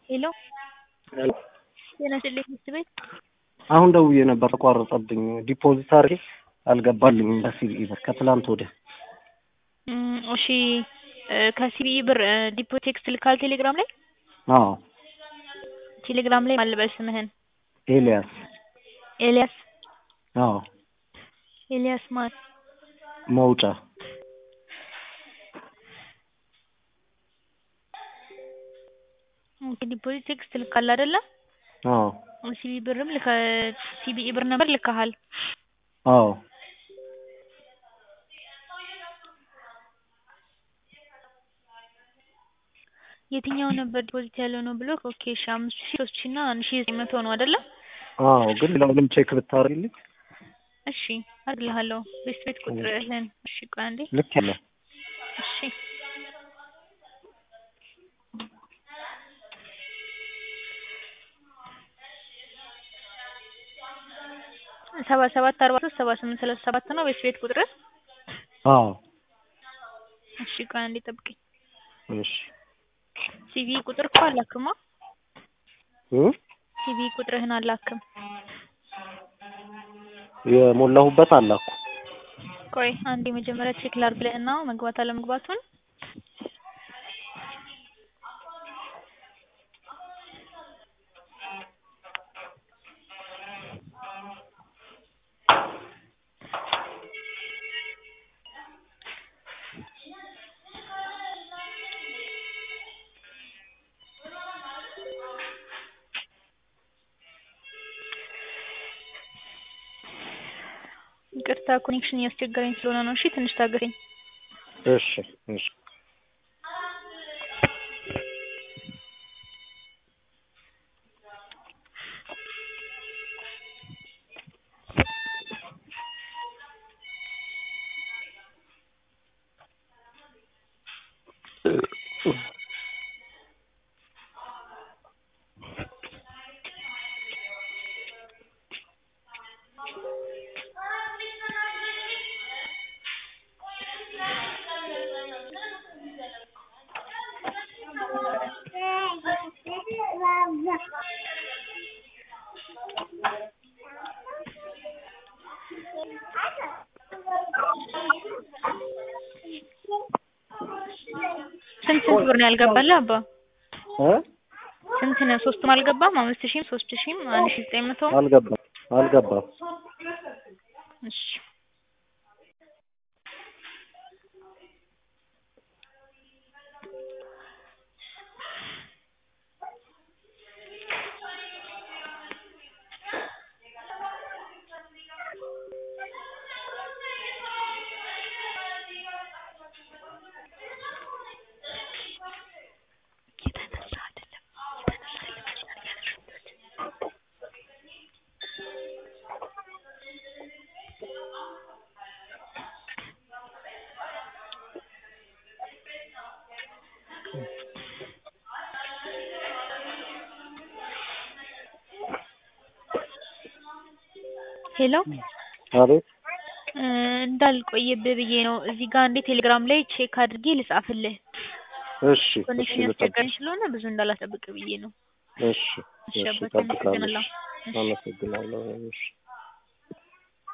ሄሎ ሄሎ ጤና ይስጥልኝ ትምህርት ቤት አሁን ደውዬ ነበር ተቋረጠብኝ። ዲፖዚት አድርጌ አልገባልኝም በሲቢኢ ብር ከትላንት ወዲያ። እም፣ እሺ እ ከሲቢኢ ብር እ ዲፖ ቴክስት ልካል ቴሌግራም ላይ አዎ ቴሌግራም ላይ ማን ልበል ስምህን? ኤልያስ ኤልያስ አዎ ኤልያስ ማን? መውጫ ኦኬ ዲፖዚት ቴክስት ልካል አይደለ? አዎ ሲቢኢ ብርም ልከ ሲቢኢ ብር ነበር ልከሃል። አዎ የትኛው ነበር ዲፖዚት ያለው ነው ብሎክ? ኦኬ እሺ አምስት ሺህ ሶስት ሺህ እና አንድ ሺህ ዘጠኝ መቶ ነው አይደለ? አዎ ግን ሌላውንም ቼክ ብታደርግልኝ እሺ አድርግልሃለሁ። ቤት ቤት ቁጥርህን እሺ ቆይ አንዴ ልክ ያለው እሺ ሰባ ሰባት አርባ ሶስት ሰባ ስምንት ሰላሳ ሰባት ነው ቤት ቤት ቁጥርህ? አዎ እሺ ቆይ አንዴ ጠብቀኝ። እሺ ሲቪ ቁጥር እኮ አላክማ እ ሲቪ ቁጥርህን አላክም። የሞላሁበት አላኩ ቆይ አንዴ መጀመሪያ ቼክ ላድርግልህና መግባት አለመግባቱን ይቅርታ ኮኔክሽን እያስቸገረኝ ስለሆነ ነው። እሺ ትንሽ ታገሰኝ። እሺ እሺ ስንት ስንት ብር ነው ያልገባልህ አባ? እ ስንት ነው? ሶስቱም አልገባም? አምስት ሺህም ሶስት ሺህም አንድ ሺህ ዘጠኝ መቶ አልገባም አልገባም። እሺ ሄሎ አቤት እ እንዳልቆይብህ ብዬ ነው። እዚህ ጋር እንዴ ቴሌግራም ላይ ቼክ አድርጌ ልጻፍልህ። እሺ እሺ ኮኔክሽን ልጠብቅ ያስቸገረኝ ስለሆነ ብዙ እንዳላስጠብቅ ብዬ ነው። እሺ እሺ እሺ አባቴ እጠብቃለሁ። አመሰግናለሁ። እሺ አመሰግናለሁ። እሺ